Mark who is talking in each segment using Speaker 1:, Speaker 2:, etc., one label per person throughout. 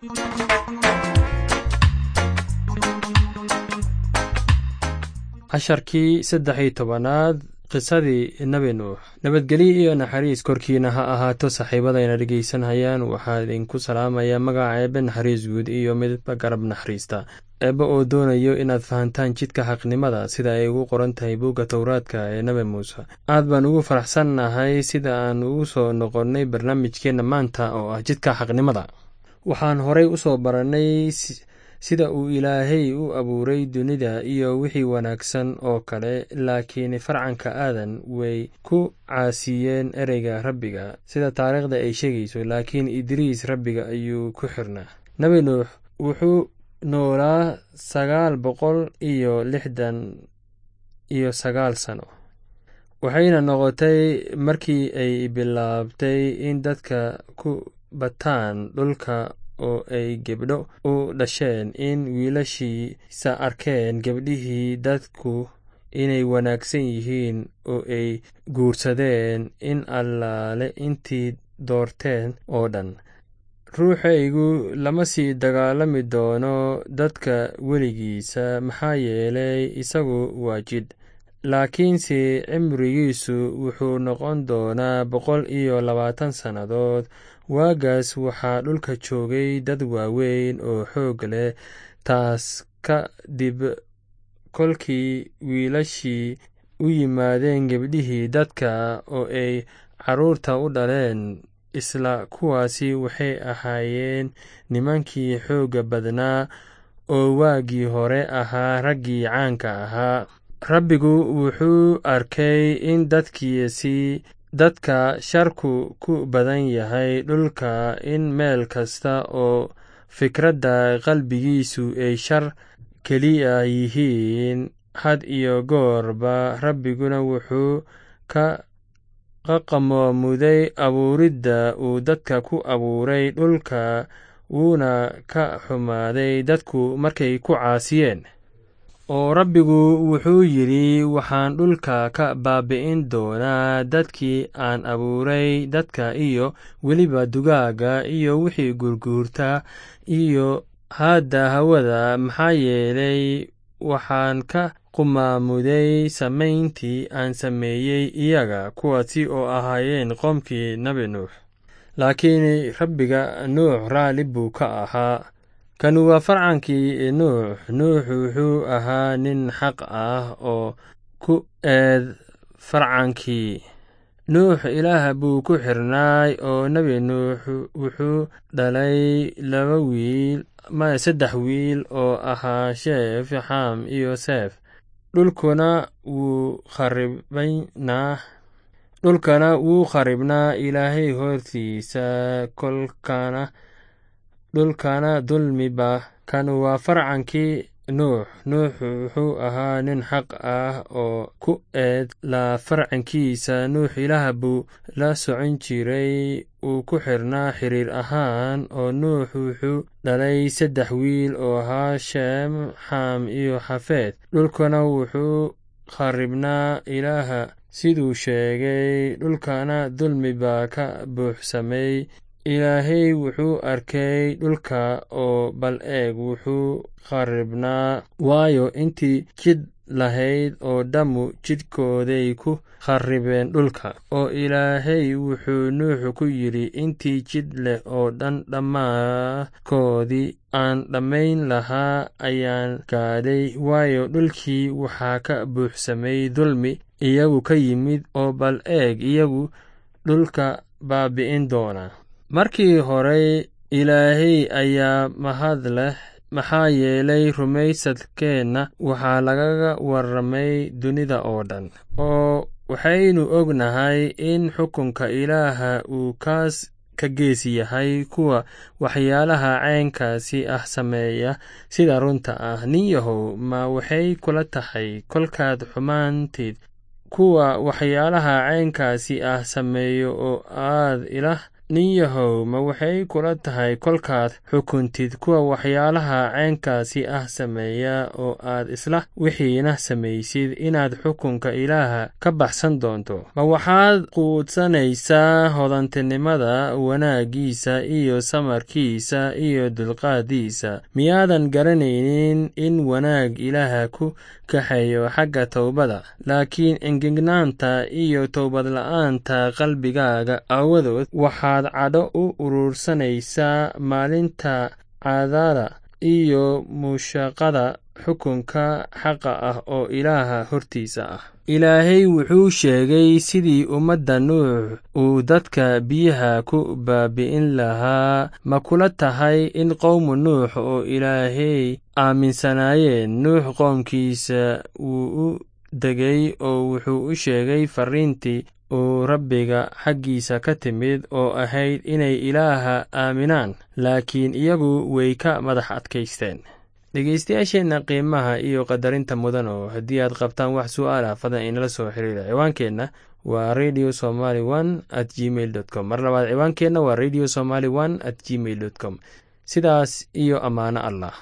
Speaker 1: casharkii saddex iyo tobanaad qisadii nebi nuux nabadgelyo iyo naxariis korkiina ha ahaato saaxiibadayna dhegaysanhayaan waxaa idinku salaamayaa magaca eebe naxariis guud iyo midba garab naxariista eebbe oo doonayo inaad fahantaan jidka xaqnimada sida ay ugu qoran tahay buugga towraadka ee nebi muuse aad baan ugu faraxsannahay sida aan ugu soo noqonnay barnaamijkeenna maanta oo ah jidka xaqnimada waxaan horay u soo barannay sida uu ilaahay u abuuray dunida iyo wixii wanaagsan oo kale laakiin farcanka aadan way ku caasiyeen ereyga rabbiga sida taariikhda ay sheegayso laakiin idriis rabbiga ayuu ku xirnaa nebi nuux wuxuu noolaa sagaal boqol iyo lixdan iyo sagaal sano waxayna noqotay markii ay bilaabtay in dadka ku bataan dhulka oo ay gebdho u dhasheen in wiilashiisa arkeen gebdhihii dadku inay wanaagsan yihiin oo ay guursadeen in allaale intii doorteen oo dhan ruuxaygu lama sii dagaalami doono dadka weligiisa maxaa yeelay isagu waa jidh laakiinse cimrigiisu wuxuu noqon doonaa boqol iyo labaatan sannadood waagaas waxaa dhulka joogay dad waaweyn oo xoog leh taas ka dib kolkii wiilashii u yimaadeen gebdhihii dadka oo ay carruurta u dhaleen isla kuwaasi waxay ahaayeen nimankii xoogga badnaa oo waagii hore ahaa raggii caanka ahaa rabbigu wuxuu arkay in dadkiisi dadka sharku ku badan yahay dhulka in meel kasta oo fikradda qalbigiisu ay shar keliya yihiin had iyo goorba rabbiguna wuxuu ka qaqamoomuday abuuridda uu dadka ku abuuray dhulka wuuna ka xumaaday dadku markay ku caasiyeen oo rabbigu wuxuu yidhi waxaan dhulka ka baabi'in doonaa dadkii aan abuuray dadka iyo weliba dugaaga iyo wixii gurguurta iyo haadda hawada maxaa yeelay waxaan ka qumaamuday samayntii aan sameeyey iyaga kuwaasi oo ahaayeen qoomkii nebi nuux laakiin rabbiga nuux raalli buu ka ahaa kanu waa farcankii nuux nuux wuxuu ahaa nin xaq ah oo ku eed farcankii nuux ilaah buu ku xirnaay oo nebi nuux wuxuu dhalay laba wiil maya saddex wiil oo ahaa sheef xam iyo seef dhulkuna wuu kharibaynaa dhulkana wuu kharibnaa ilaahay hortiisa kolkana dhulkana dulmiba kanu waa farcankii nuux nuux wuxuu ahaa nin xaq ah oo ku eed la farcankiisa nuux ilaah buu la socon jiray uu ku xirnaa xiriir ahaan oo nuux wuxuu dhalay saddex wiil oo ahaa sheem xam iyo xafeed dhulkana wuxuu kharibnaa ilaaha siduu sheegay dhulkana dulmi baa ka buuxsamay ilaahay wuxuu arkay dhulka oo bal eeg wuxuu kharibnaa waayo intii jidh lahayd oo dhammu jidhkooday ku kharibeen dhulka oo ilaahay wuxuu nuuxu ku yidhi intii jidh leh oo dhan dhammaadkoodii aan dhammayn lahaa ayaan gaadhay waayo dhulkii waxaa ka buuxsamay dulmi iyagu ka yimid oo bal eeg iyagu dhulka baabi'in doona markii horey ilaahay ayaa mahad leh maxaa yeelay rumaysadkeenna waxaa lagaga warramay dunida oo dhan oo waxaynu ognahay in xukunka ilaaha uu kaas ka gees yahay kuwa waxyaalaha caynkaasi ah sameeya sida runta ah nin yahow ma waxay kula tahay kolkaad xumaantid kuwa waxyaalaha caynkaasi ah sameeyo oo aad ilaah nin yahow ma waxay kula tahay kolkaad xukuntid kuwa waxyaalaha ceenkaasi ah sameeya oo aad isla wixiina samaysid inaad xukunka ilaaha ka baxsan doonto ma waxaad quudsanaysaa hodantinimada wanaaggiisa iyo samarkiisa iyo dulqaadiisa miyaadan garanaynin in wanaag ilaaha ku kaxeeyo xagga towbada laakiin engegnaanta iyo towbadla'aanta qalbigaaga aawadood waxaad cadho u urursanaysaa maalinta cadada iyo mushaqada xukunka xaqa ah oo ilaaha hortiisa ah ilaahay wuxuu sheegay sidii ummadda nuux uu dadka biyaha ku baabi'in lahaa ma kula tahay in qowmu nuux oo ilaahay aaminsanaayeen nuux qoomkiisa wuu u degay oo wuxuu u sheegay farriintii uu rabbiga xaggiisa ka timid oo ahayd inay ilaaha aaminaan laakiin iyagu way ka madax adkaysteen dhegeystayaasheenna qiimaha iyo qadarinta mudan oo haddii aad qabtaan wax su'aalah fadan inala soo xiriira ciwaankeenna waa radio somaly one at gmail dot com mar labaad ciwaankeenna waa radio somaly one at gmail dot com sidaas iyo ammaano allah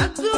Speaker 2: عبد